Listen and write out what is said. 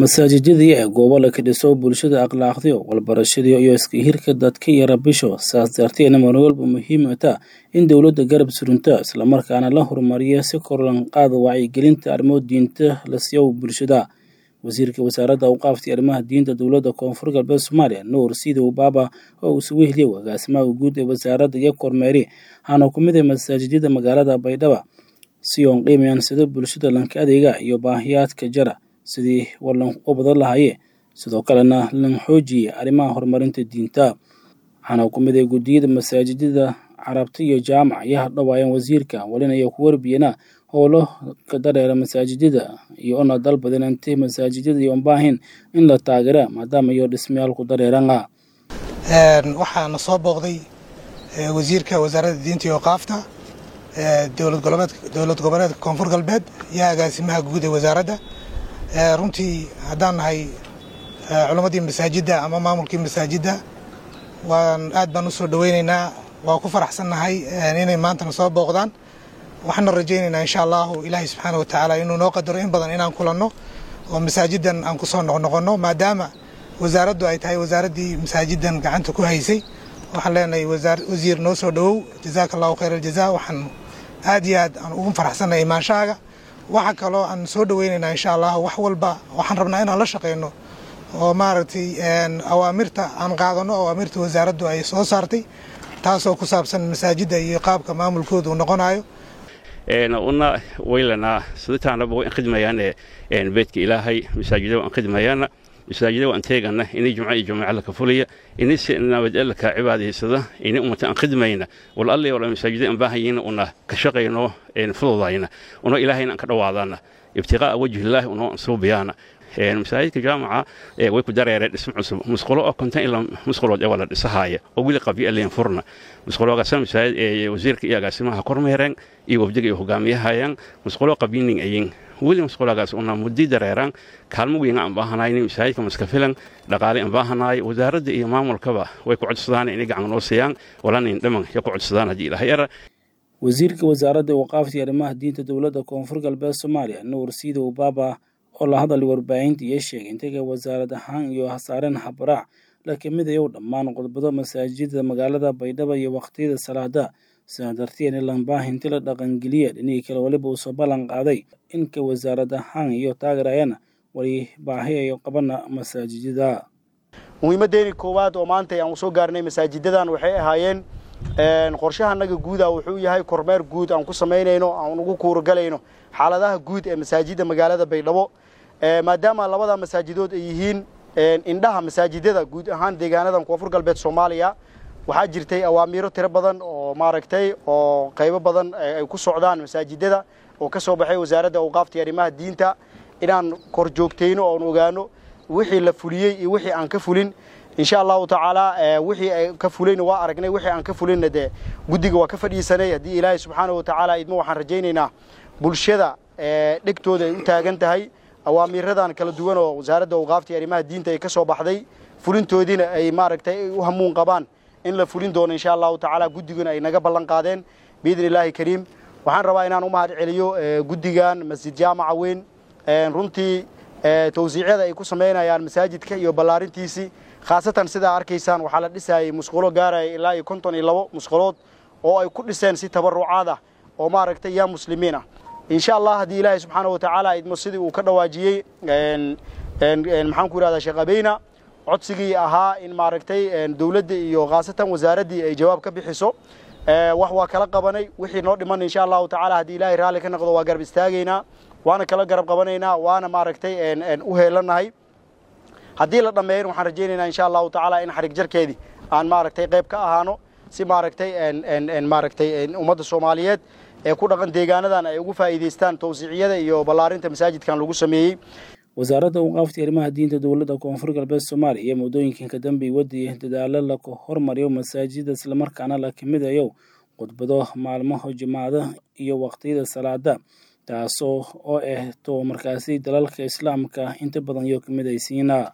masaajidadii ee goobo la ka dhiso bulshada akhlaaqdiyo walbarashadiyo iyo iska hirka dadka iyo rabisho saas darteedna mar walba muhiim ata in dowladda garab surunta islamarkaana la horumariyo si korlanqaada wacyigelinta arrimo diinta la siiyo bulshada wasiirka wasaaradda awqaafta arrimaha diinta dowladda koonfur galbeed soomaaliya nuur sidow baaba oo uu sugu heliyay agaasimaha guud ee wasaaradda iyo kormeeri waxaana ku mid ah masaajidada magaalada baydhaba si oon qiimayaan sida bulshada lanka adeega iyo baahiyaadka jara sidii walan u badan lahaye sidoo kalena lan xoojiyey arrimaha horumarinta diinta waxaana ku mid ah guddiyada masaajidada carabta iyo jaamac ayaa hadhawaayeen wasiirka walina iyo ku warbiyana howlo ka dareera masaajidada iyo una dalbadan inti masaajidada iyo baahin in la taageera maadaama iyo dhismayaal ku dareerana waxaana soo booqday wasiirka wasaaradda diinta iyo qaafta dowlad goboleedka koonfur galbeed iyo agaasimaha guud ee wasaaradda runtii haddaan nahay culammadii masaajidda ama maamulkii masaajidda waan aad baan u soo dhoweynaynaa waa ku faraxsannahay inay maantana soo booqdaan waxaana rajaynaynaa insha allahu ilaahay subxaana wa tacaala inuu noo qadaro in badan inaan kulanno oo masaajidan aan kusoo noqnoqonno maadaama wasaaraddu ay tahay wasaaraddii masaajidan gacanta ku haysay waxaan leenahay wasiir noo soo dhowow jazaaka allahu khayr aljaza waxaan aad iyo aad aan ugu faraxsannahay imaanshahaaga waxa kaloo aan soo dhoweynaynaa insha allah wax walba waxaan rabnaa inaan la shaqeyno oo maaragtay awaamirta aan qaadano awaamirta wasaaraddu ay soo saartay taasoo ku saabsan masaajidda iyo qaabka maamulkooda uu noqonayo una waylanaa sidataanaba way khidmayaane beedka ilaahay masaajida waan khidmayaana masaajida waan teegana inay jumco iyo jamaca laka fulaya inay si nabadgelka cibaadaysada inay ummata aan khidmayna wal alle wala masaajida aan baahayina una ka shaqayno fududayna una ilaahayna aan ka dhawaadana ibtiqaa'a wajhillaahi una suubiyaana masaajidka jaamaca way ku dareereen dhismo cusub musqulo oo konton ilaa musqulood ee waa la dhisahaaya oo weli qabyo leen furna musquloogaasa masaajid ee wasiirka iyo agaasimaha kormeereen iyo wabdiga iyo hogaamiyahayaan musqulo qabyinin ayin weli musquloogaas una muddi dareeraan kaalmo weyn aan baahanaynin masaajidka maska filan dhaqaale aan baahanaay wasaaradda iyo maamulkaba way ku codsadaan inay gacan noo siiyaan walanin dhaman ya ku codsadaan haddii ilahay era wasiirka wasaaradda waqaafta arrimaha diinta dowladda koonfur galbeed soomaaliya nuur siidow baaba oo la hadalay warbaahinta iyo sheegay intaga wasaarad ahaan iyo hasaareen habaraac la kamid ayow dhammaan qodobada masaajidada magaalada baydhaba iyo waqtiyada salaada sidaa darteedna lambaahinti la dhaqangeliya dhinihii kale waliba uu soo ballan qaaday inka wasaarad ahaan iyo taageerayana wali baahi ay qabana masaajidada muhiimadeeni koowaad oo maanta aan soo gaarnay masaajidadan waxay ahaayeen qorshahanaga guuda wuxuu yahay kormeer guud aan ku samaynayno aan ugu kuuragalayno xaaladaha guud ee masaajidda magaalada baydhabo maadaama labada masaajidood ay yihiin indhaha masaajidada guud ahaan deegaanadan koonfur galbeed soomaaliya waxaa jirtay awaamiiro tiro badan oo maaragtay oo qaybo badan ay ku socdaan masaajidada oo ka soo baxay wasaaradda awqaafta iyo arrimaha diinta inaan kor joogtayno oon ogaano wixii la fuliyey iyo wixii aan ka fulin insha allahu tacaala wixii ay ka fulayna waa aragnay wixii aan ka fulinna dee guddiga waa ka fadhiisanay haddii ilaahay subxaana wa tacaala idmo waxaan rajaynaynaa bulshada dhegtooda ay u taagan tahay awaamiiradan kala duwan oo wasaaradda awqaafta iyo arrimaha diinta ay ka soo baxday fulintoodiina ay maaragtay u hamuun qabaan in la fulin doono insha allahu tacaala guddiguna ay naga ballan qaadeen biidni illaahi kariim waxaan rabaa inaan u mahad celiyo guddigan masjid jaamaca weyn runtii tawsiicyada ay ku samaynayaan masaajidka iyo ballaarintiisii khaasatan sidaa arkaysaan waxaa la dhisayay musqulo gaaraya ilaa iyo konton iyo labo musqulood oo ay ku dhiseen si tabarucaad ah oo maaragtay yaa muslimiin ah insha allah haddii ilaahay subxaana wa tacaala idmo sidii uu ka dhawaajiyey maxaan ku yidhahdaa sheekh abeyna codsigii ahaa in maaragtay dowladda iyo khaasatan wasaaraddii ay jawaab ka bixiso wax waa kala qabanay wixii noo dhiman insha allahu tacaala haddii ilaahay raalli ka noqdo waa garab istaagaynaa waana kala garab qabanaynaa waana maaragtay u heelanahay haddii la dhammeeyan waxaan rajaynaynaa insha allahu tacaala in xarig jarkeedii aan maaragtay qayb ka ahaano si maaragtay maaragtay ummadda soomaaliyeed ee ku dhaqan deegaanadan ay ugu faa'iidaystaan tawsiiciyada iyo ballaarinta masaajidkan lagu sameeyey wasaaradda awqaafta arrimaha diinta dowladda koonfur galbeed soomaaliya iyo muddooyinkan ka dambe wadiyay dadaalo la hormariyo masaajida islamarkaana la kamidayo khudbado maalmaha jimaacada iyo waqtiyada salaada taasoo oo ah to markaasi dalalka islaamka inta badan iyo kamid aysiina